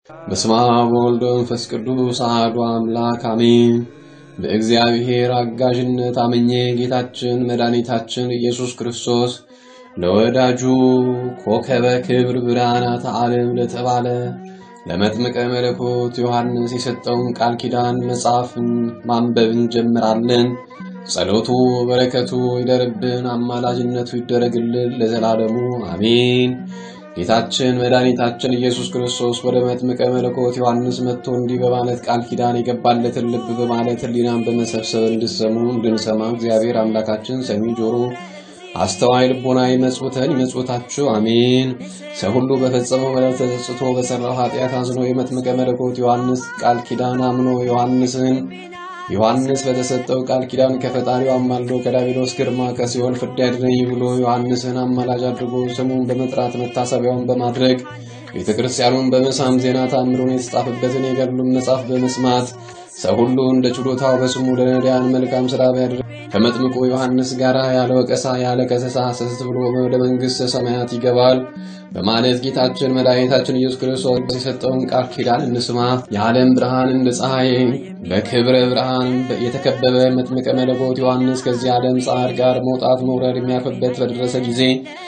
በስመ አብ ወወልድ ወመንፈስ ቅዱስ አሐዱ አምላክ አሜን። በእግዚአብሔር አጋዥነት አምኜ ጌታችን መድኃኒታችን ኢየሱስ ክርስቶስ ለወዳጁ ኮከበ ክብር ብርሃናተ ዓለም ለተባለ ለመጥምቀ መለኮት ዮሐንስ የሰጠውን ቃል ኪዳን መጽሐፍን ማንበብ እንጀምራለን። ጸሎቱ በረከቱ ይደርብን፣ አማላጅነቱ ይደረግልን ለዘላለሙ አሜን። ጌታችን መድኃኒታችን ኢየሱስ ክርስቶስ ወደ መጥምቀ መለኮት ዮሐንስ መጥቶ እንዲህ በማለት ቃል ኪዳን የገባለትን ልብ በማለት ሕሊናን በመሰብሰብ እንድሰሙ እንድንሰማ እግዚአብሔር አምላካችን ሰሚ ጆሮ አስተዋይ ልቦና ይመጽውተን ይመጽውታችሁ አሜን። ሰው ሁሉ በፈጸመው በደል ተጸጽቶ በሰራው ኃጢአት አዝኖ የመጥምቀ መለኮት ዮሐንስ ቃል ኪዳን አምኖ ዮሐንስን ዮሐንስ በተሰጠው ቃል ኪዳን ከፈጣሪው አማልዶ ከዳቢሎስ ግርማ ከሲኦል ፍዳ ያድነኝ ብሎ ዮሐንስን አማላጅ አድርጎ ስሙን በመጥራት መታሰቢያውን በማድረግ ቤተ ክርስቲያኑን በመሳም ዜና ታምሩን የተጻፈበትን የገድሉን መጽሐፍ በመስማት ሰው ሁሉ እንደ ችሎታው በስሙ ለነዳያን መልካም ሥራ ቢያደርግ ከመጥምቁ ዮሐንስ ጋር ያለ ወቀሳ ያለ ከሰሳ ሰስት ብሎ ወደ መንግሥተ ሰማያት ይገባል በማለት ጌታችን መድኃኒታችን ኢየሱስ ክርስቶስ የሰጠውን ቃል ኪዳን እንስማ። የዓለም ብርሃን እንደ ፀሐይ በክብረ ብርሃን የተከበበ መጥምቀ መለኮት ዮሐንስ ከዚህ ዓለም ጻዕር ጋር መውጣት መውረድ የሚያርፍበት በደረሰ ጊዜ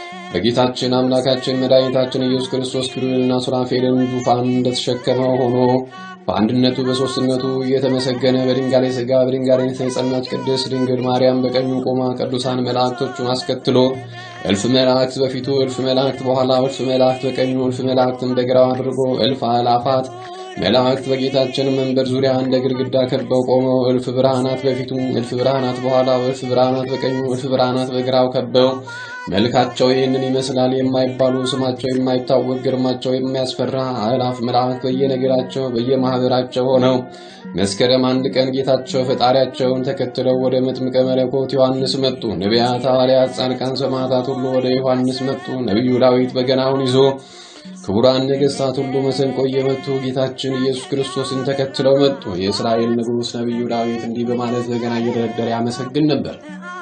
በጌታችን አምላካችን መድኃኒታችን ኢየሱስ ክርስቶስ ኪሩቤልና ሱራፌልን ዙፋን እንደተሸከመው ሆኖ በአንድነቱ በሦስትነቱ እየተመሰገነ በድንጋሌ ሥጋ በድንጋሌ የጸናች ቅድስት ድንግል ማርያም በቀኙ ቆማ ቅዱሳን መላእክቶቹን አስከትሎ እልፍ መላእክት በፊቱ እልፍ መላእክት በኋላ እልፍ መላእክት በቀኙ እልፍ መላእክትን በግራው አድርጎ እልፍ አላፋት መላእክት በጌታችን መንበር ዙሪያ እንደ ግድግዳ ከበው ቆመው እልፍ ብርሃናት በፊቱ እልፍ ብርሃናት በኋላ እልፍ ብርሃናት በቀኙ እልፍ ብርሃናት በግራው ከበው መልካቸው ይህንን ይመስላል የማይባሉ ስማቸው የማይታወቅ ግርማቸው የሚያስፈራ አእላፍ መላእክት በየነገራቸው በየማህበራቸው ሆነው መስከረም አንድ ቀን ጌታቸው ፈጣሪያቸውን ተከትለው ወደ መጥምቀ መለኮት ዮሐንስ መጡ። ነቢያት፣ ሐዋርያት፣ ጻድቃን፣ ሰማዕታት ሁሉ ወደ ዮሐንስ መጡ። ነቢዩ ዳዊት በገናውን ይዞ ክቡራን ነገሥታት ሁሉ መሰንቆ እየመቱ ጌታችን ኢየሱስ ክርስቶስን ተከትለው መጡ። የእስራኤል ንጉሥ ነቢዩ ዳዊት እንዲህ በማለት በገና እየደረደረ ያመሰግን ነበር።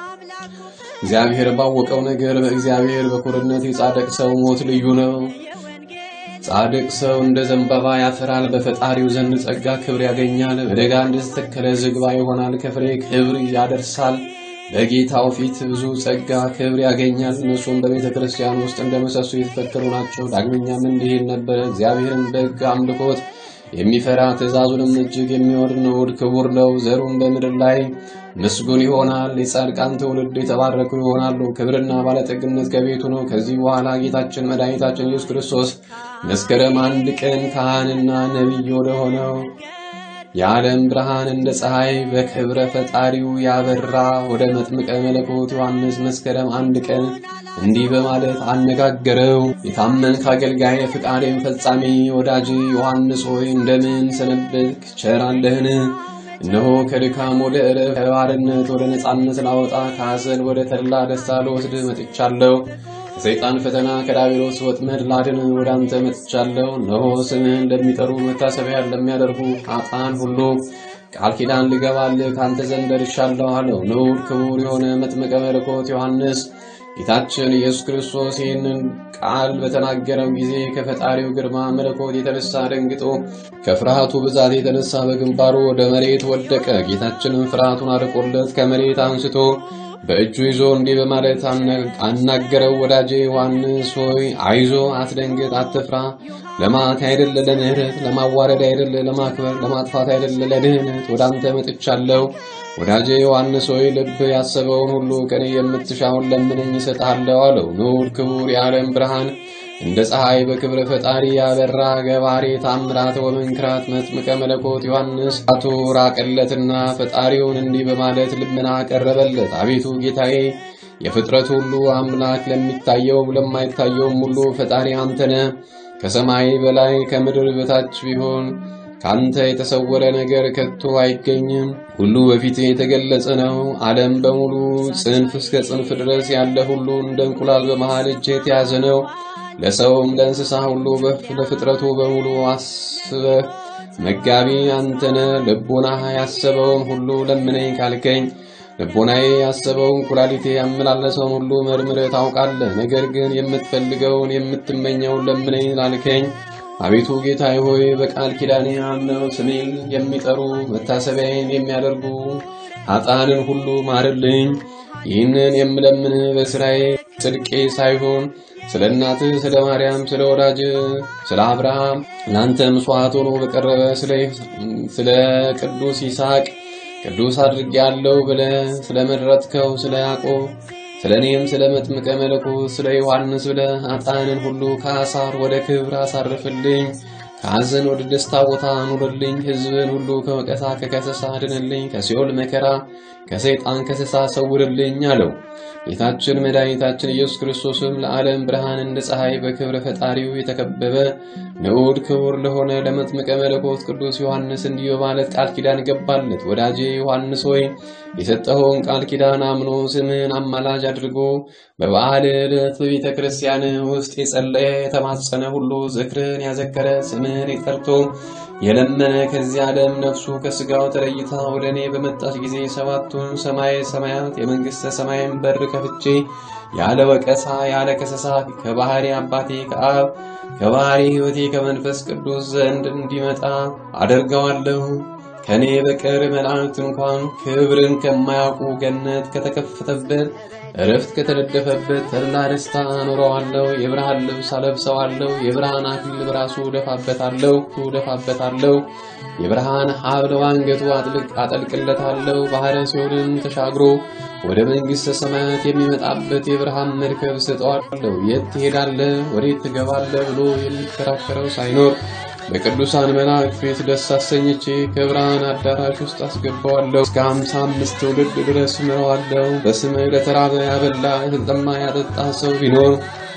እግዚአብሔር ባወቀው ነገር በእግዚአብሔር በኩርነት የጻድቅ ሰው ሞት ልዩ ነው። ጻድቅ ሰው እንደ ዘንባባ ያፈራል፣ በፈጣሪው ዘንድ ጸጋ ክብር ያገኛል። በደጋ እንደተተከለ ዝግባ ይሆናል፣ ከፍሬ ክብር ያደርሳል። በጌታው ፊት ብዙ ጸጋ ክብር ያገኛል። እነሱም በቤተ ክርስቲያን ውስጥ እንደ ምሰሶ የተተከሉ ናቸው። ዳግመኛም እንዲህ ይል ነበረ፣ እግዚአብሔርን በሕግ አምልኮት የሚፈራ ትእዛዙንም እጅግ የሚወድ ንዑድ ክቡር ነው። ዘሩም በምድር ላይ ምስጉን ይሆናል። የጻድቃን ትውልድ የተባረኩ ይሆናሉ። ክብርና ባለጠግነት ከቤቱ ነው። ከዚህ በኋላ ጌታችን መድኃኒታችን ኢየሱስ ክርስቶስ መስከረም አንድ ቀን ካህንና ነቢይ ወደ ሆነው የዓለም ብርሃን እንደ ፀሐይ በክብረ ፈጣሪው ያበራ ወደ መጥምቀ መለኮት ዮሐንስ መስከረም አንድ ቀን እንዲህ በማለት አነጋገረው። የታመንክ አገልጋይ ፍቃዴን ፈጻሚ ወዳጅ ዮሐንስ ሆይ እንደምን ሰነበትክ? ቸር አለህን? እነሆ ከድካም ወደ ዕረፍት ከባርነት ወደ ነፃነት ላወጣ ከሐዘን ወደ ተድላ ደስታ ልወስድህ መጥቻለሁ። ከሰይጣን ፈተና ከዳቢሎስ ወጥመድ ላድን ወደ አንተ መጥቻለሁ። እነሆ ስምህን ለሚጠሩ መታሰቢያን ለሚያደርጉ ኃጥአን ሁሉ ቃል ኪዳን ልገባልህ ከአንተ ዘንድ ደርሻለሁ አለው። ንዑድ ክቡር የሆነ መጥምቀ መለኮት ዮሐንስ ጌታችን ኢየሱስ ክርስቶስ ይህንን ቃል በተናገረው ጊዜ ከፈጣሪው ግርማ መለኮት የተነሳ ደንግጦ ከፍርሃቱ ብዛት የተነሳ በግንባሩ ወደ መሬት ወደቀ። ጌታችንም ፍርሃቱን አርቆለት ከመሬት አንስቶ በእጁ ይዞ እንዲህ በማለት አናገረው። ወዳጄ ዮሐንስ ሆይ አይዞ፣ አትደንግጥ፣ አትፍራ። ለማት አይደለ ለምህረት፣ ለማዋረድ አይደለ ለማክበር፣ ለማጥፋት አይደለ ለድህነት ወደ አንተ መጥቻለሁ። ወዳጄ ዮሐንስ ሆይ ልብ ያሰበውን ሁሉ ከኔ የምትሻውን ለምነኝ እሰጥሃለሁ አለው። ንዑድ ክቡር የዓለም ብርሃን እንደ ፀሐይ በክብረ ፈጣሪ ያበራ ገባሬ ታምራት ወመንክራት መጥምቀ መለኮት ዮሐንስ አቶ ራቀለትና ፈጣሪውን እንዲህ በማለት ልመና ቀረበለት። አቤቱ ጌታዬ የፍጥረት ሁሉ አምላክ ለሚታየው ለማይታየውም ሁሉ ፈጣሪ አንተነ ከሰማይ በላይ ከምድር በታች ቢሆን ካንተ የተሰወረ ነገር ከቶ አይገኝም። ሁሉ በፊት የተገለጸ ነው። ዓለም በሙሉ ጽንፍ እስከ ጽንፍ ድረስ ያለ ሁሉ እንደ እንቁላል በመሃል እጅ የተያዘ ነው። ለሰውም ለእንስሳ ሁሉ ለፍጥረቱ በሙሉ አስበህ መጋቢ አንተነ ልቦና ያሰበውን ሁሉ ለምነኝ ካልከኝ ልቦናዬ ያሰበውን ኩላሊቴ ያመላለሰውን ሁሉ መርምረህ ታውቃለህ። ነገር ግን የምትፈልገውን የምትመኘውን ለምነኝ ላልከኝ አቤቱ ጌታዬ ሆይ በቃል ኪዳኔ አምነው ስሜን የሚጠሩ መታሰቢያዬን የሚያደርጉ ኃጥአንን ሁሉ ማርልኝ። ይህንን የምለምን በስራዬ ጽድቄ ሳይሆን ስለ እናትህ ስለ ማርያም ስለ ወዳጅ ስለ አብርሃም ለአንተ መስዋዕት ሆኖ በቀረበ ስለ ቅዱስ ይስሐቅ ቅዱስ አድርጌ ያለው ብለህ ስለ መረጥከው ስለ ያዕቆብ ስለ እኔም ስለ መጥምቀ መለኮት ስለ ዮሐንስ ብለህ ኃጥአንን ሁሉ ከአሳር ወደ ክብር አሳርፍልኝ። ከሐዘን ወደ ደስታ ቦታ አኑርልኝ። ሕዝብን ሁሉ ከወቀሳ ከከሰሳ አድንልኝ። ከሲኦል መከራ ከሰይጣን ከሰሳ ሰውርልኝ አለው። ጌታችን መድኃኒታችን ኢየሱስ ክርስቶስም ለዓለም ብርሃን እንደ ፀሐይ በክብረ ፈጣሪው የተከበበ ንዑድ ክቡር ለሆነ ለመጥምቀ መለኮት ቅዱስ ዮሐንስ እንዲህ በማለት ቃል ኪዳን ገባለት። ወዳጄ ዮሐንስ ሆይ የሰጠኸውን ቃል ኪዳን አምኖ ስምህን አማላጅ አድርጎ በበዓል ዕለት በቤተ ክርስቲያን ውስጥ የጸለየ የተማጸነ ሁሉ ዝክርን ያዘከረ ስምህን የጠርቶ የለመነ ከዚህ ዓለም ነፍሱ ከስጋው ተለይታ ወደ እኔ በመጣች ጊዜ ሰባቱን ሰማይ ሰማያት የመንግሥተ ሰማይን በር ከፍቼ ያለ ወቀሳ ያለ ከሰሳ ከባህሪ አባቴ ከአብ ከባህሪ ሕይወቴ ከመንፈስ ቅዱስ ዘንድ እንዲመጣ አደርገዋለሁ። ከእኔ በቀር መላእክት እንኳን ክብርን ከማያውቁ ገነት ከተከፈተበት እረፍት ከተነደፈበት ተድላ ደስታ አኖረዋለሁ። የብርሃን ልብስ አለብሰዋለሁ። የብርሃን አክሊል በራሱ ደፋበታለሁ ደፋበታለሁ። የብርሃን ሐብል በአንገቱ አጠልቅለታለሁ። ባህረ ሲኦልን ተሻግሮ ወደ መንግሥተ ሰማያት የሚመጣበት የብርሃን መርከብ ሰጠዋለሁ። የት ትሄዳለህ? ወዴት ትገባለህ? ብሎ የሚከራከረው ሳይኖር በቅዱሳን መላእክት ፊት ደስ አሰኝቼ ከብርሃን አዳራሽ ውስጥ አስገባዋለሁ። እስከ አምሳ አምስት ትውልድ ድረስ ምረዋለሁ። በስምህ ለተራበ ያበላ የተጠማ ያጠጣ ሰው ቢኖር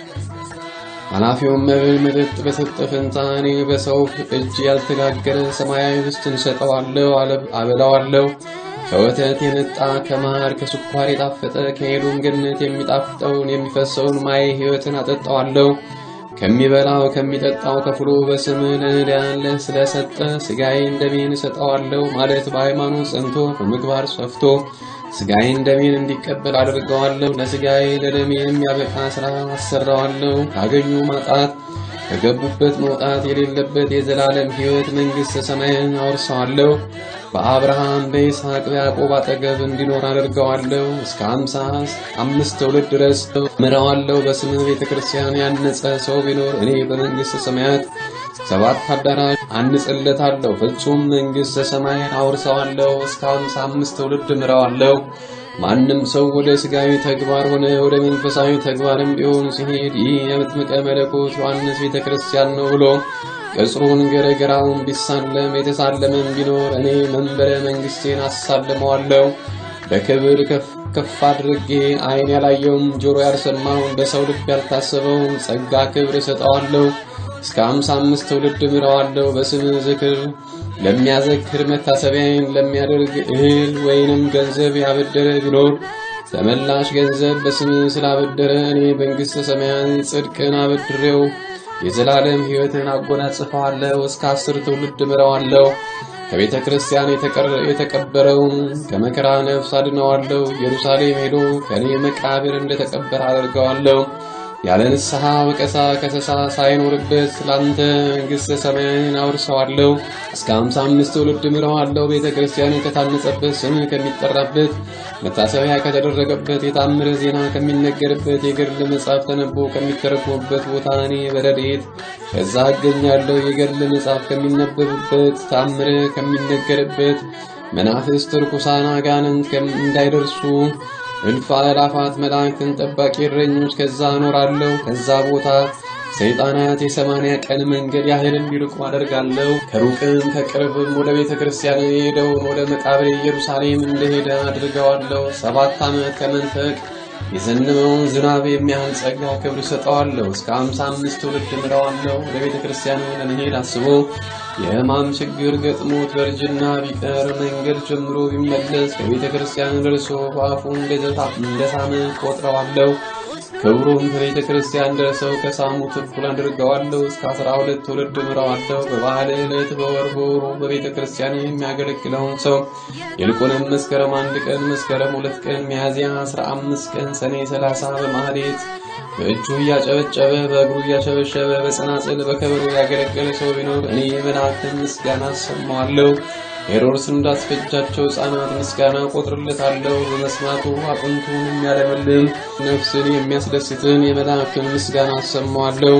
ኃላፊውን መብል መጠጥ በሰጠ ፈንታ እኔ በሰው እጅ ያልተጋገረ ሰማያዊ ኅብስትን እሰጠዋለሁ፣ አበላዋለሁ። ከወተት የነጣ ከማር ከስኳር የጣፈጠ ከሄዱም ገነት የሚጣፍጠውን የሚፈሰውን ማየ ሕይወትን አጠጣዋለሁ። ከሚበላው ከሚጠጣው ከፍሎ በስምህ ለነዳያን ስለሰጠ ሥጋዬን ደሜን እሰጠዋለሁ ማለት በሃይማኖት ጸንቶ በምግባር ሰፍቶ ሥጋዬን ደሜን እንዲቀበል አድርገዋለሁ። ለሥጋዬ ለደሜ የሚያበቃ ሥራ አሰራዋለሁ። ካገኙ ማጣት ከገቡበት መውጣት የሌለበት የዘላለም ሕይወት መንግሥተ ሰማይን አወርሰዋለሁ። በአብርሃም በይስሐቅ በያዕቆብ አጠገብ እንዲኖር አደርገዋለሁ። እስከ አምሳ አምስት ትውልድ ድረስ ምረዋለሁ። በስምህ ቤተ ክርስቲያን ያነጸ ሰው ቢኖር እኔ በመንግሥተ ሰማያት ሰባት አዳራሽ አንጽለታለሁ። ፍጹም መንግሥተ ሰማይን አውርሰዋለሁ። እስከ አምሳ አምስት ትውልድ ምረዋለሁ። ማንም ሰው ወደ ሥጋዊ ተግባር ሆነ ወደ መንፈሳዊ ተግባርም ቢሆን ሲሄድ ይህ የመጥምቀ መለኮት ዮሐንስ ቤተ ክርስቲያን ነው ብሎ ቅጽሩን ገረገራውን ቢሳለም የተሳለመም ቢኖር እኔ መንበረ መንግሥቴን አሳልመዋለሁ። በክብር ከፍ አድርጌ ዓይን ያላየውም ጆሮ ያልሰማውን በሰው ልብ ያልታሰበውን ጸጋ ክብር እሰጠዋለሁ። እስከ አምሳ አምስት ትውልድ ምረዋለሁ። በስምህ ዝክር ለሚያዘክር መታሰቢያዬን ለሚያደርግ እህል ወይንም ገንዘብ ያበደረ ቢኖር ተመላሽ ገንዘብ በስምህ ስላበደረ እኔ መንግሥተ ሰማያን ጽድቅን አበድሬው የዘላለም ሕይወትን አጎናጽፈዋለሁ። እስከ አስር ትውልድ ምረዋለሁ። ከቤተ ክርስቲያን የተቀበረውን ከመከራ ነፍስ አድነዋለሁ። ኢየሩሳሌም ሄዶ ከእኔ መቃብር እንደተቀበረ አደርገዋለሁ። ያለ ንስሐ ወቀሳ ከሰሳ ሳይኖርበት ላንተ መንግሥተ ሰማያንን አውርሰዋለሁ። እስከ አምሳ አምስት ትውልድ ምረዋለሁ። ቤተ ክርስቲያን ከታነጸበት ስምህ ከሚጠራበት መታሰቢያ ከተደረገበት የታምረ ዜና ከሚነገርበት የገድል መጽሐፍ ተነቦ ከሚተረጎምበት ቦታ እኔ በረድኤት ከዛ እገኛለሁ። የገድል መጽሐፍ ከሚነበብበት ታምረ ከሚነገርበት መናፍስት ርኩሳን አጋንንት እንዳይደርሱ እልፍ አእላፋት መላእክትን ጠባቂ እረኞች ከዛ እኖራለሁ። ከዛ ቦታ ሰይጣናት የሰማንያ ቀን መንገድ ያህል እንዲርቁ አደርጋለሁ። ከሩቅም ከቅርብም ወደ ቤተ ክርስቲያን የሄደውን ወደ መቃብሬ ኢየሩሳሌም እንደሄደ አድርገዋለሁ። ሰባት ዓመት ከመንፈቅ የዘነበውን ዝናብ የሚያህል ጸጋ ክብር ሰጠዋለሁ። እስከ አምሳ አምስት ትውልድ ምረዋለሁ። ወደ ቤተ ክርስቲያን ለመሄድ አስቦ የሕማም ችግር ገጥሞት በእርጅና ቢቀር መንገድ ጀምሮ ቢመለስ ከቤተ ክርስቲያን ደርሶ በአፉ እንደሳመ ቆጥረዋለሁ። ክብሩን ከቤተ ክርስቲያን ደርሰው ከሳሙት እኩል አድርገዋለሁ። እስከ አስራ ሁለት ትውልድ ምረዋለሁ። በበዓል ዕለት በወር በወሩ በቤተ ክርስቲያን የሚያገለግለውን ሰው ይልቁንም መስከረም አንድ ቀን፣ መስከረም ሁለት ቀን፣ ሚያዝያ አስራ አምስት ቀን፣ ሰኔ ሰላሳ በማህሌት በእጁ እያጨበጨበ በእግሩ እያሸበሸበ በጸናጽል በከበሮ ያገለገለ ሰው ቢኖር እኔ መላእክትን ምስጋና አሰማዋለሁ። ሄሮድስ እንዳስፈጃቸው ሕፃናት ምስጋና ቆጥርለታለሁ። በመስማቱ አጥንቱን የሚያለመልም ነፍስን የሚያስደስትን የመላእክትን ምስጋና አሰማዋለሁ።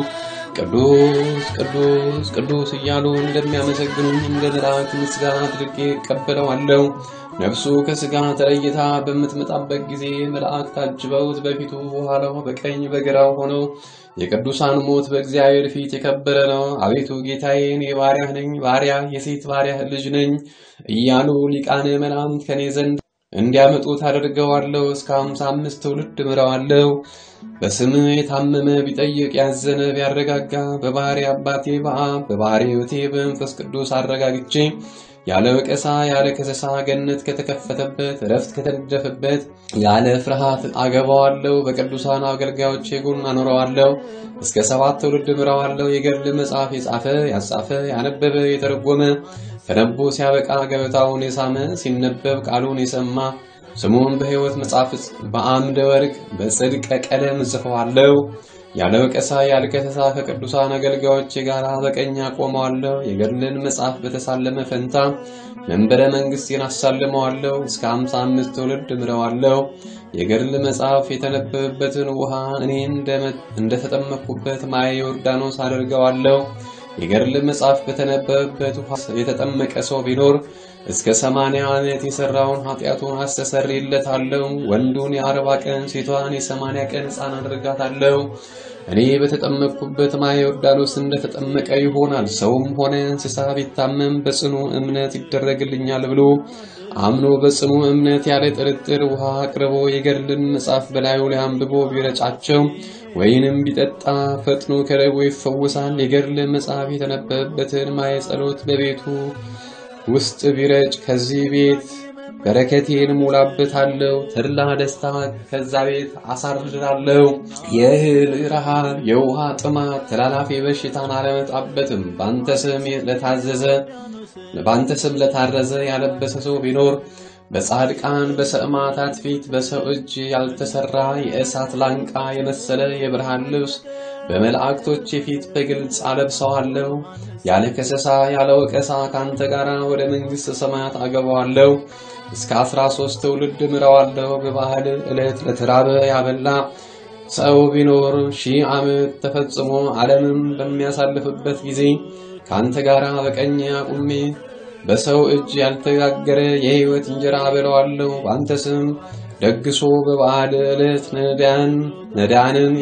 ቅዱስ ቅዱስ ቅዱስ እያሉ እንደሚያመሰግኑኝ እንደ መላእክት ምስጋና አድርጌ እቀበለዋለሁ። ነፍሱ ከሥጋ ተለይታ በምትመጣበት ጊዜ መላእክት ታጅበውት በፊቱ በኋላው በቀኝ በግራው ሆነው የቅዱሳን ሞት በእግዚአብሔር ፊት የከበረ ነው። አቤቱ ጌታዬ እኔ ባሪያህ ነኝ፣ ባሪያ የሴት ባሪያህ ልጅ ነኝ እያሉ ሊቃነ መላእክት ከኔ ዘንድ እንዲያመጡት አደርገዋለሁ። እስከ ሃምሳ አምስት ትውልድ ምረዋለሁ። በስምህ የታመመ ቢጠይቅ ያዘነ ቢያረጋጋ በባህሪ አባቴ በአብ በባህሪ ሕይወቴ በመንፈስ ቅዱስ አረጋግቼ ያለ ወቀሳ ያለ ከሰሳ ገነት ከተከፈተበት እረፍት ከተነደፈበት ያለ ፍርሃት አገባዋለሁ። በቅዱሳን አገልጋዮቼ ጎን አኖረዋለሁ። እስከ ሰባት ትውልድ ምረዋለሁ። የገድል መጽሐፍ የጻፈ ያጻፈ ያነበበ የተረጎመ ተነቦ ሲያበቃ ገበታውን የሳመ ሲነበብ ቃሉን የሰማ ስሙን በሕይወት መጽሐፍ በአምደ ወርቅ በጽድቀ ቀለም እጽፈዋለሁ። ያለ ወቀሳ ያለ ከሰሳ ከቅዱሳን አገልጋዮቼ ጋር በቀኝ አቆመዋለሁ። የገድልን መጽሐፍ በተሳለመ ፈንታ መንበረ መንግሥቴን አሳልመዋለሁ። እስከ ሃምሳ አምስት ትውልድ ምረዋለሁ። የገድል መጽሐፍ የተነበበበትን ውሃ እኔ እንደተጠመቅኩበት ማየ ዮርዳኖስ አደርገዋለሁ። የገድል መጽሐፍ በተነበበበት ውሃ የተጠመቀ ሰው ቢኖር እስከ ሰማንያ ዓመት የሠራውን ኃጢአቱን አስተሰርይለታለሁ። ወንዱን የአርባ ቀን ሴቷን የሰማንያ ቀን ሕፃን አድርጋታለሁ። እኔ በተጠመቅኩበት ማየ ዮርዳኖስ እንደተጠመቀ ይሆናል። ሰውም ሆነ እንስሳ ቢታመም በጽኑ እምነት ይደረግልኛል ብሎ አምኖ በጽኑ እምነት ያለ ጥርጥር ውሃ አቅርቦ የገድልን መጽሐፍ በላዩ ላይ አንብቦ ቢረጫቸው ወይንም ቢጠጣ ፈጥኖ ከደዌ ይፈወሳል። የገድል መጽሐፍ የተነበበበትን ማየ ጸሎት በቤቱ ውስጥ ቢረጭ ከዚህ ቤት በረከቴን ሙላበታለሁ። ተድላ ደስታ ከዛ ቤት አሳርዳለሁ። የእህል ረሃብ፣ የውሃ ጥማት፣ ተላላፊ በሽታን አለመጣበትም። በአንተ ስም ለታዘዘ በአንተ ስም ለታረዘ ያለበሰ ሰው ቢኖር በጻድቃን በሰማዕታት ፊት በሰው እጅ ያልተሰራ የእሳት ላንቃ የመሰለ የብርሃን ልብስ በመላእክቶች ፊት በግልጽ አለብሰዋለሁ። ያለ ከሰሳ ያለ ወቀሳ ከአንተ ጋር ወደ መንግሥተ ሰማያት አገባዋለሁ። እስከ አስራ ሦስት ትውልድ ምረዋለሁ። በባህል ዕለት ለተራበ ያበላ ሰው ቢኖር ሺህ ዓመት ተፈጽሞ ዓለምም በሚያሳልፍበት ጊዜ ከአንተ ጋር በቀኝ አቁሜ በሰው እጅ ያልተጋገረ የሕይወት እንጀራ አበለዋለሁ። በአንተ ስም ደግሶ በበዓል ዕለት ነዳያን ነዳያንን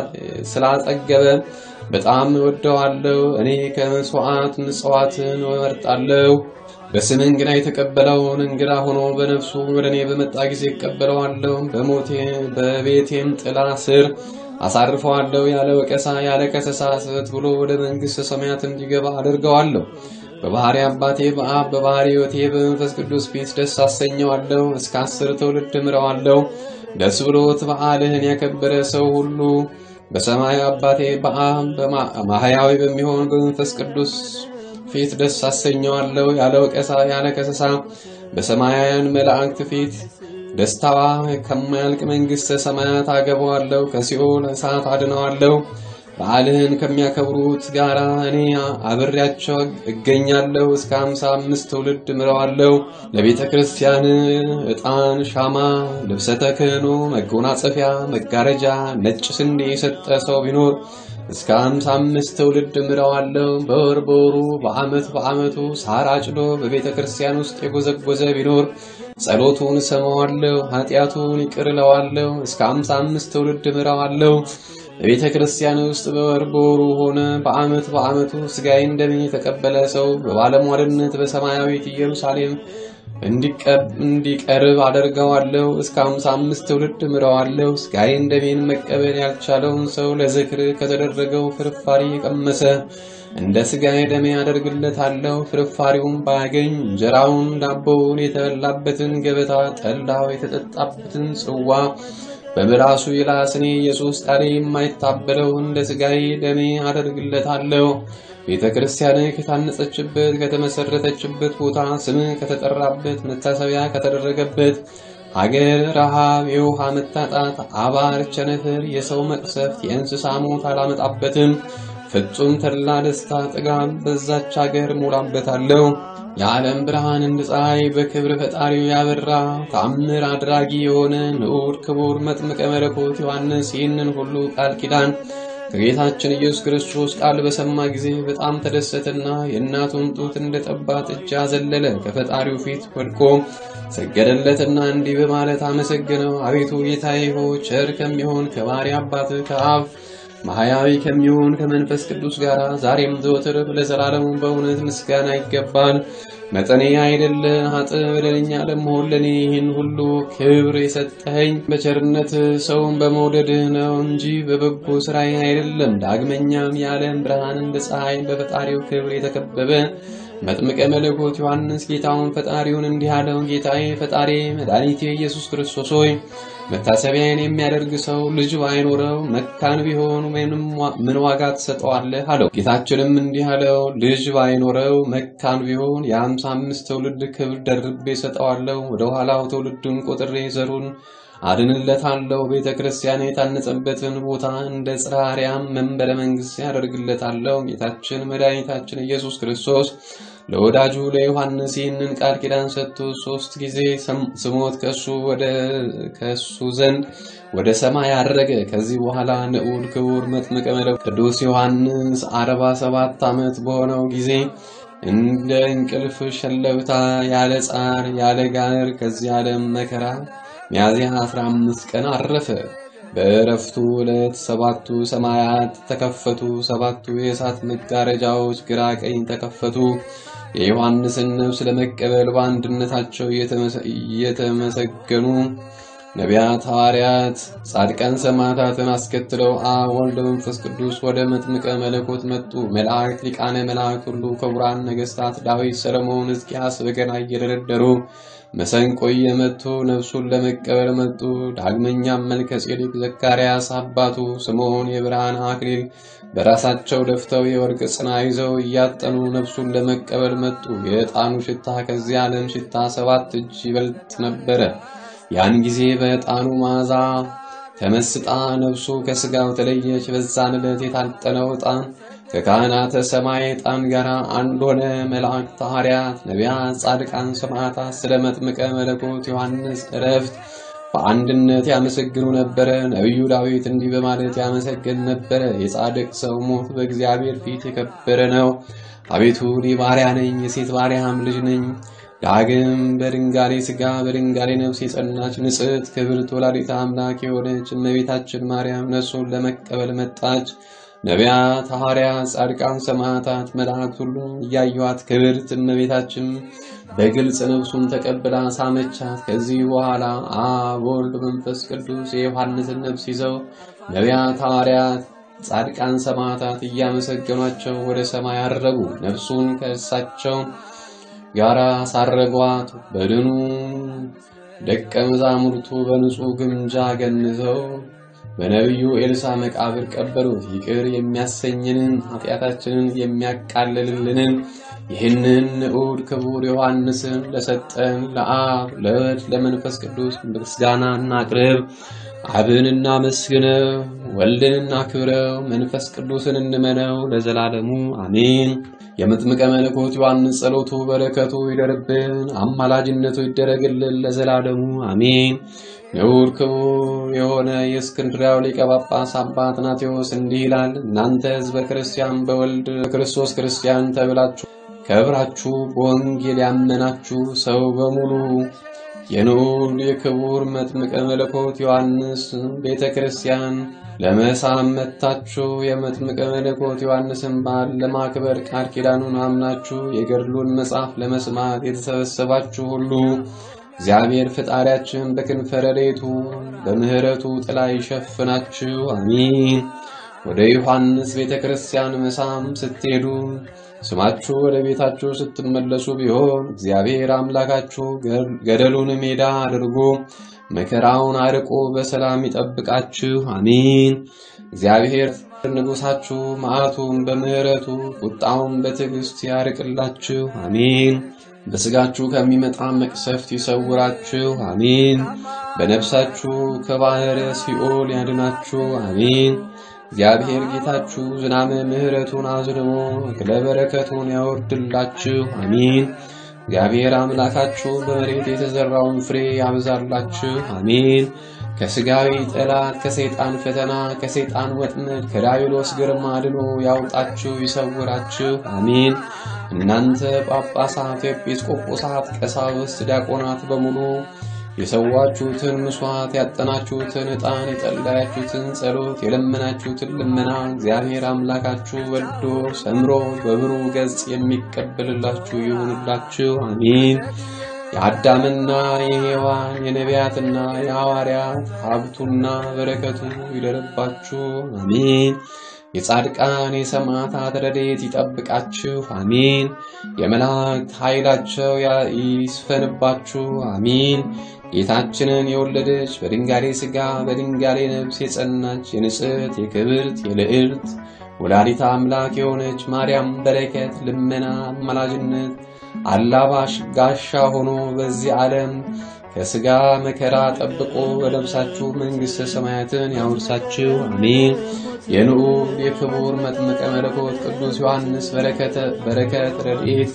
ስላጠገበ በጣም እወደዋለሁ። እኔ ከመሥዋዕት ምጽዋትን እመርጣለሁ። በስምህ እንግዳ የተቀበለውን እንግዳ ሆኖ በነፍሱ ወደ እኔ በመጣ ጊዜ እቀበለዋለሁ። በሞቴ በቤቴም ጥላ ስር አሳርፈዋለሁ። ያለ ወቀሳ ያለ ከሰሳ ስህተት ብሎ ወደ መንግሥተ ሰማያት እንዲገባ አደርገዋለሁ። በባህሪ አባቴ በአብ በባህሪ ሕይወቴ በመንፈስ ቅዱስ ፊት ደስ አሰኘዋለሁ። እስከ አስር ትውልድ ምረዋለሁ። ደስ ብሎት በዓልህን ያከበረ ሰው ሁሉ በሰማይ አባቴ በአብ በማህያዊ በሚሆን በመንፈስ ቅዱስ ፊት ደስ አሰኘዋለሁ። ያለ ወቀሳ ያለ ከሰሳ በሰማያውያን መላእክት ፊት ደስታዋ ከማያልቅ መንግሥተ ሰማያት አገባዋለሁ። ከሲኦል እሳት አድነዋለሁ። በዓልህን ከሚያከብሩት ጋር እኔ አብሬያቸው እገኛለሁ። እስከ ሃምሳ አምስት ትውልድ ምረዋለሁ። ለቤተ ክርስቲያን ዕጣን፣ ሻማ፣ ልብሰ ተክህኖ፣ መጎናጸፊያ፣ መጋረጃ፣ ነጭ ስንዴ የሰጠ ሰው ቢኖር እስከ ሃምሳ አምስት ትውልድ ምረዋለሁ። በወር በወሩ በዓመት በዓመቱ ሳር አጭዶ በቤተ ክርስቲያን ውስጥ የጎዘጎዘ ቢኖር ጸሎቱን እሰማዋለሁ፣ ኃጢአቱን ይቅር እለዋለሁ። እስከ ሃምሳ አምስት ትውልድ ምረዋለሁ። በቤተ ክርስቲያን ውስጥ በወር በወሩ ሆነ በዓመት በዓመቱ ሥጋዬን ደሜን የተቀበለ ሰው በባለሟልነት በሰማያዊት ኢየሩሳሌም እንዲቀርብ አደርገዋለሁ። እስከ ሃምሳ አምስት ትውልድ ምረዋለሁ። ሥጋዬን ደሜን መቀበል ያልቻለውን ሰው ለዝክር ከተደረገው ፍርፋሪ የቀመሰ እንደ ሥጋዬ ደሜ አደርግለታለሁ። ፍርፋሪውን ባያገኝ እንጀራውን፣ ዳቦውን፣ የተበላበትን ገበታ፣ ጠላው የተጠጣበትን ጽዋ በምላሱ ይላስ እኔ ኢየሱስ ቃሌ የማይታበለው እንደ ሥጋዬ ደሜ አደርግለታለሁ። ቤተ ክርስቲያን ከታነጸችበት ከተመሰረተችበት ቦታ ስም ከተጠራበት መታሰቢያ ከተደረገበት ሀገር ረሃብ፣ የውሃ መታጣት፣ አባር፣ ቸነፈር፣ የሰው መቅሰፍት፣ የእንስሳ ሞት አላመጣበትም። ፍጹም ተድላ ደስታ ጥጋብ በዛች ሀገር ሞላበታለሁ። የዓለም ብርሃን እንደ ፀሐይ በክብር ፈጣሪው ያበራ ተአምር አድራጊ የሆነ ንዑድ ክቡር መጥምቀ መለኮት ዮሐንስ ይህንን ሁሉ ቃል ኪዳን ከጌታችን ኢየሱስ ክርስቶስ ቃል በሰማ ጊዜ በጣም ተደሰተና የእናቱን ጡት እንደ ጠባት እጅ አዘለለ። ከፈጣሪው ፊት ወድቆ ሰገደለትና እንዲህ በማለት አመሰግነው። አቤቱ ጌታዬ ሆይ ቸር ከሚሆን ከባሕሪ አባት ከአብ ማህያዊ ከሚሆን ከመንፈስ ቅዱስ ጋር ዛሬም ዘወትር ለዘላለሙ በእውነት ምስጋና ይገባል። መጠኔ አይደለ ኃጥእ በደለኛ ለመሆን ለእኔ ይህን ሁሉ ክብር የሰጠኸኝ በቸርነት ሰውን በመውደድህ ነው እንጂ በበጎ ስራዬ አይደለም። ዳግመኛም የዓለም ብርሃን እንደ ፀሐይ በፈጣሪው ክብር የተከበበ መጥምቀ መለኮት ዮሐንስ ጌታውን ፈጣሪውን እንዲህ አለው። ጌታዬ ፈጣሪ መድኃኒቴ ኢየሱስ ክርስቶስ ሆይ መታሰቢያን የሚያደርግ ሰው ልጅ ባይኖረው መካን ቢሆን ምን ዋጋ ትሰጠዋለህ? አለው። ጌታችንም እንዲህ አለው፣ ልጅ ባይኖረው መካን ቢሆን የአምሳ አምስት ትውልድ ክብር ደርቤ ሰጠዋለሁ። ወደ ኋላው ትውልዱን ቆጥሬ ዘሩን አድንለታለሁ። ቤተ ክርስቲያን የታነጸበትን ቦታ እንደ ጽርሐ አርያም መንበረ መንግሥት ያደርግለታለሁ። ጌታችን መድኃኒታችን ኢየሱስ ክርስቶስ ለወዳጁ ለዮሐንስ ይህንን ቃል ኪዳን ሰጥቶ ሦስት ጊዜ ስሞት ከሱ ወደ ከሱ ዘንድ ወደ ሰማይ አረገ። ከዚህ በኋላ ንዑድ ክቡር መጥምቀ መለኮት ቅዱስ ዮሐንስ አርባ ሰባት ዓመት በሆነው ጊዜ እንደ እንቅልፍ ሸለብታ ያለ ጻር ያለ ጋር ከዚህ ዓለም መከራ ሚያዝያ 15 ቀን አረፈ። በእረፍቱ ዕለት ሰባቱ ሰማያት ተከፈቱ። ሰባቱ የእሳት መጋረጃዎች ግራ ቀኝ ተከፈቱ። የዮሐንስን ነፍስ ለመቀበል በአንድነታቸው እየተመሰገኑ ነቢያት፣ ሐዋርያት፣ ጻድቃን፣ ሰማዕታትን አስከትለው አብ ወልድ መንፈስ ቅዱስ ወደ መጥምቀ መለኮት መጡ። መላእክት፣ ሊቃነ መላእክት ሁሉ ክቡራን ነገሥታት ዳዊት፣ ሰለሞን፣ ሕዝቅያስ በገና እየደረደሩ መሰንቆ እየመቱ ነፍሱን ለመቀበል መጡ። ዳግመኛም መልከ ጼዴቅ፣ ዘካርያስ አባቱ፣ ስምዖን የብርሃን አክሊል በራሳቸው ደፍተው የወርቅ ጽና ይዘው እያጠኑ ነፍሱን ለመቀበል መጡ። የዕጣኑ ሽታ ከዚህ ዓለም ሽታ ሰባት እጅ ይበልጥ ነበረ። ያን ጊዜ በዕጣኑ መዓዛ ተመስጣ ነፍሱ ከሥጋው ተለየች። በዛን ዕለት የታጠነው ዕጣን ከካህናተ ሰማይ ዕጣን ጋር አንድ ሆነ። መላእክት፣ ሐዋርያት፣ ነቢያት፣ ጻድቃን፣ ሰማዕታት ስለ መጥምቀ መለኮት ዮሐንስ ዕረፍት በአንድነት ያመሰግኑ ነበረ። ነቢዩ ዳዊት እንዲህ በማለት ያመሰግን ነበረ። የጻድቅ ሰው ሞት በእግዚአብሔር ፊት የከበረ ነው። አቤቱ እኔ ባሪያ ነኝ፣ የሴት ባሪያም ልጅ ነኝ። ዳግም በድንጋሌ ሥጋ በድንጋሌ ነፍስ የጸናች ንጽሕት ክብርት ወላዲተ አምላክ የሆነች እመቤታችን ማርያም ነፍሱን ለመቀበል መጣች። ነቢያት፣ ሐዋርያት፣ ጻድቃን፣ ሰማዕታት፣ መላእክት ሁሉ እያዩዋት ክብርት እመቤታችን በግልጽ ነፍሱን ተቀብላ ሳመቻት። ከዚህ በኋላ አብ ወልድ መንፈስ ቅዱስ የዮሐንስን ነፍስ ይዘው ነቢያት፣ ሐዋርያት፣ ጻድቃን፣ ሰማዕታት እያመሰገኗቸው ወደ ሰማይ አረጉ። ነፍሱን ከእሳቸው ጋራ ሳረጓት። በድኑ ደቀ መዛሙርቱ በንጹሕ ግምጃ ገንዘው በነቢዩ ኤልሳ መቃብር ቀበሩት። ይቅር የሚያሰኝንን ኃጢአታችንን የሚያቃልልልንን ይህንን ንዑድ ክቡር ዮሐንስን ለሰጠን ለአብ ለወልድ ለመንፈስ ቅዱስ ምስጋና እናቅርብ። አብን እናመስግነው፣ ወልድን እናክብረው፣ መንፈስ ቅዱስን እንመነው ለዘላለሙ አሜን። የመጥምቀ መለኮት ዮሐንስ ጸሎቱ በረከቱ ይደርብን፣ አማላጅነቱ ይደረግልን ለዘላለሙ አሜን። ንዑድ ክቡር የሆነ የእስክንድርያው ሊቀ ጳጳስ አባ አትናቴዎስ እንዲህ ይላል። እናንተ ሕዝበ ክርስቲያን በወልድ ክርስቶስ ክርስቲያን ተብላችሁ ከብራችሁ በወንጌል ያመናችሁ ሰው በሙሉ የንዑድ የክቡር መጥምቀ መለኮት ዮሐንስ ቤተ ክርስቲያን ለመሳም መጥታችሁ የመጥምቀ መለኮት ዮሐንስን በዓል ለማክበር ቃል ኪዳኑን አምናችሁ የገድሉን መጽሐፍ ለመስማት የተሰበሰባችሁ ሁሉ እግዚአብሔር ፈጣሪያችን በክንፈ ረድኤቱ በምሕረቱ ጥላ ይሸፍናችሁ፣ አሚን። ወደ ዮሐንስ ቤተ ክርስቲያን መሳም ስትሄዱ ስማችሁ ወደ ቤታችሁ ስትመለሱ ቢሆን እግዚአብሔር አምላካችሁ ገደሉን ሜዳ አድርጎ መከራውን አርቆ በሰላም ይጠብቃችሁ። አሜን። እግዚአብሔር ንጉሳችሁ መዓቱን በምሕረቱ ቁጣውን በትዕግስት ያርቅላችሁ። አሜን። በስጋችሁ ከሚመጣ መቅሰፍት ይሰውራችሁ። አሜን። በነፍሳችሁ ከባሕረ ሲኦል ያድናችሁ። አሜን። እግዚአብሔር ጌታችሁ ዝናመ ምሕረቱን አዝንሞ እክለ በረከቱን ያወርድላችሁ። አሜን። እግዚአብሔር አምላካችሁ በመሬት የተዘራውን ፍሬ ያብዛላችሁ። አሜን። ከስጋዊ ጠላት ከሰይጣን ፈተና ከሰይጣን ወጥመድ ከዳቢሎስ ግርማ አድኖ ያውጣችሁ ይሰውራችሁ። አሜን። እናንተ ጳጳሳት፣ ኤጲስቆጶሳት፣ ቀሳውስት፣ ዲያቆናት በሙሉ የሰዋችሁትን ምስዋዕት ያጠናችሁትን ዕጣን የጸለያችሁትን ጸሎት የለመናችሁትን ልመና እግዚአብሔር አምላካችሁ ወልዶ ሰምሮ በብሩህ ገጽ የሚቀበልላችሁ ይሁንላችሁ። አሜን። የአዳምና የሔዋን የነቢያትና የሐዋርያት ሀብቱና በረከቱ ይደርባችሁ። አሜን። የጻድቃን የሰማዕታት ረድኤት ይጠብቃችሁ። አሜን። የመላእክት ኃይላቸው ይስፈንባችሁ። አሜን። ጌታችንን የወለደች በድንጋሌ ሥጋ በድንጋሌ ነፍስ የጸናች የንጽሕት የክብርት የልዕልት ወላዲታ አምላክ የሆነች ማርያም በረከት፣ ልመና፣ አማላጅነት አላባሽ ጋሻ ሆኖ በዚህ ዓለም ከሥጋ መከራ ጠብቆ በለብሳችሁ መንግሥተ ሰማያትን ያውርሳችሁ። አሜን። የንዑድ የክቡር መጥምቀ መለኮት ቅዱስ ዮሐንስ በረከት ረድኤት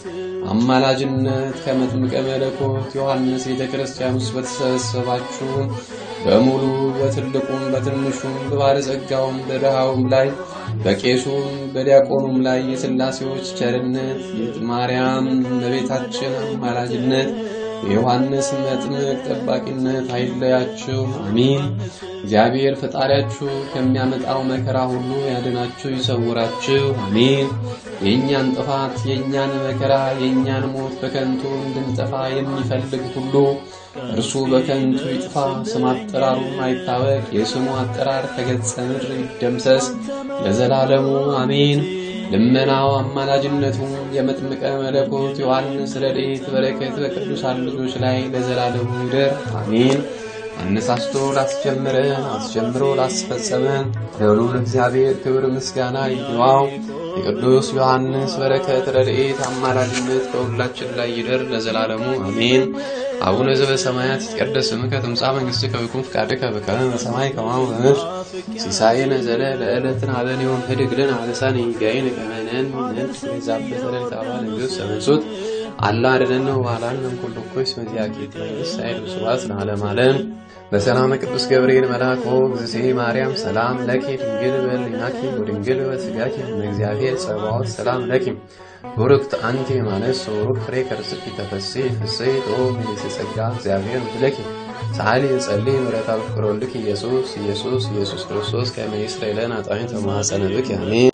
አማላጅነት ከመጥምቀ መለኮት ዮሐንስ ቤተ ክርስቲያን ውስጥ በተሰበሰባችሁ በሙሉ በትልቁም በትንሹም በባለጸጋውም በድሃውም ላይ በቄሱም በዲያቆኑም ላይ የሥላሴዎች ቸርነት የማርያም እመቤታችን አማላጅነት የዮሐንስ መጥምቅ ጠባቂነት አይለያችሁ። አሚን። እግዚአብሔር ፈጣሪያችሁ ከሚያመጣው መከራ ሁሉ ያድናችሁ ይሰውራችሁ። አሚን። የእኛን ጥፋት የእኛን መከራ የእኛን ሞት በከንቱ እንድንጠፋ የሚፈልግ ሁሉ እርሱ በከንቱ ይጥፋ፣ ስም አጠራሩም አይታወቅ፣ የስሙ አጠራር ከገጸ ምድር ይደምሰስ ለዘላለሙ አሜን። ልመናው አማላጅነቱ የመጥምቀ መለኮት ዮሐንስ ረድኤት በረከት በቅዱሳን ልጆች ላይ ለዘላለሙ ይደር አሜን። አነሳስቶ ላስጀምረን አስጀምሮ ላስፈጸመን ለልዑል እግዚአብሔር ክብር ምስጋና ይግባው። የቅዱስ ዮሐንስ በረከት ረድኤት አማላጅነት በሁላችን ላይ ይደር ለዘላለሙ አሜን። አቡነ ዘበሰማያት ይትቀደስ ስምከ ትምጻእ መንግሥትከ ወይኩን ፈቃድከ በከመ በሰማይ ከማሁ በምድር ሲሳየነ ዘለለ ዕለትነ ሀበነ ዮም ኅድግ ለነ አበሳነ ኢያየነ ከመ ንሕነኒ ንዛብእ ለልታባ ንጉሥ ሰበሱት አላ አድኅነነ ወባልሐነ እምኩሉ እኩይ እስመ ዚአኬት መንግሥት ኃይል ወስብሐት ለዓለመ ዓለም። በሰላመ ቅዱስ ገብርኤል መልአክ እግዝእቴ ማርያም ሰላም ለኪ ድንግል በሕሊናኪ ወድንግል በሥጋኪ እግዚአብሔር ጸባኦት ሰላም ለኪ ቡርክት አንቲ እማንስት ወቡሩክ ፍሬ ከርሥኪ ተፈሥሒ ፍሥሕት ኦ ምልዕተ ጸጋ እግዚአብሔር ምስለኪ ሰዓሊ ጸልይ ምሕረተ ፍቅር ወልድኪ ኢየሱስ ኢየሱስ ኢየሱስ ክርስቶስ ከመ ይስረይ ለነ ኃጣውኢነ ተማፀነ ብኪ አሜን።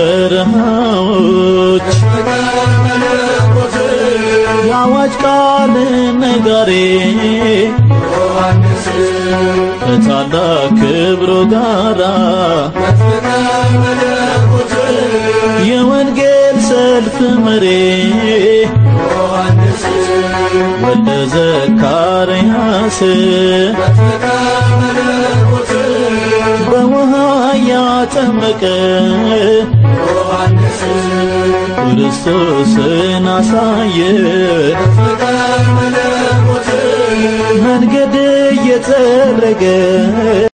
በረሃዎች የአዋጅ ቃል ነጋሪ ከታላቅ ክብሩ ጋራ የወንጌል ሰልፍ መሪ ወልደ ዘካርያስ በውሃ ያጠመቀ ክርስቶስን አሳየ መንገድ እየጠረገ